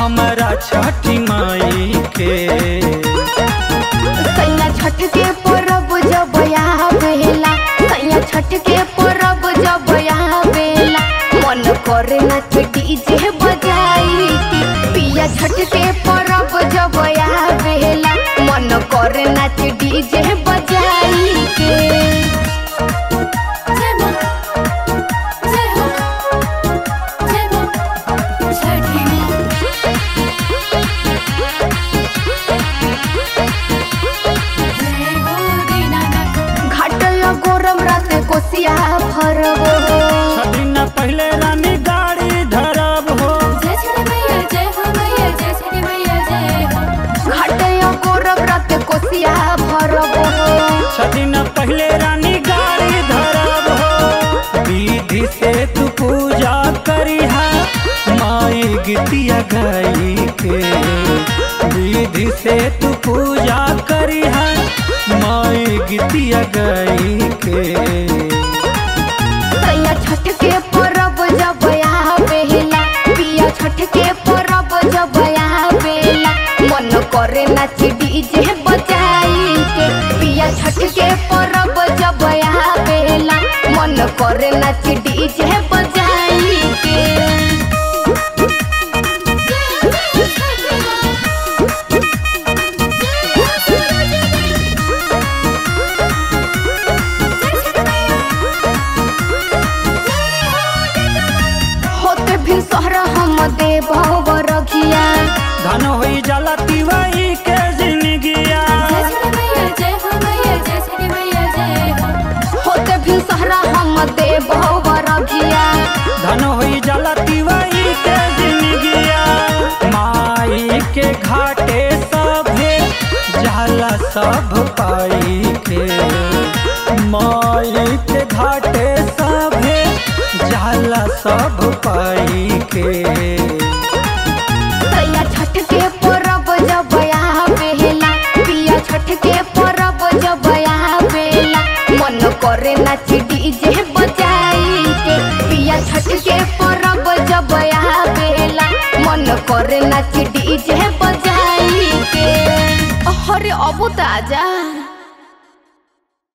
हमारा छठी माई के सैया छठ के परब जब आवेला सैया छठ के परब जब आवेला मन करे नाच डीजे बजाई के पिया छठ के परब जब आवेला मन करे नाच डीजे बजाई के जय मां जय हो जय मां छठी मां जय हो दीनानाथ घाटया गोरम राते कोसिया भरबो छठी न पहले रानी गाड़ी धरब हो जय छठी मैया जय हो मैया जय छठी मैया जय हो घाटया गोरम राते कोसिया भरबो छठी न पहले रानी गाड़ी धरब हो विधि से तू पूजा करिहा माई गीतिया गाई के विधि से तू पूजा करिहा माई गीतिया गाई के सैया छठ के परब जब आवेला पिया छठ के परब जब आवेला मन करे नाच डीजे बजाई के पिया छठ के परब जब आवेला मन करे नाच डीजे बजाई के होते भी सहरा हम देव रखिया धन होई जाला तिवाई के जिंदगिया जय छठी मैया जय हो मैया जय छठी मैया जय हो होते भी सहरा हम देव रखिया धन होई जाला तिवाई के जिंदगिया माई के घाटे सभे जाला सब पाई के माई के घाटे सभे जाला सब पाई के सैया छठ के परब जब आवेला पिया छठ के परब जब आवेला मन करे नाच डीजे बजाई के पिया छठ के परब जब आवेला मन करे नाच डीजे बजाई के अरे अब त आजा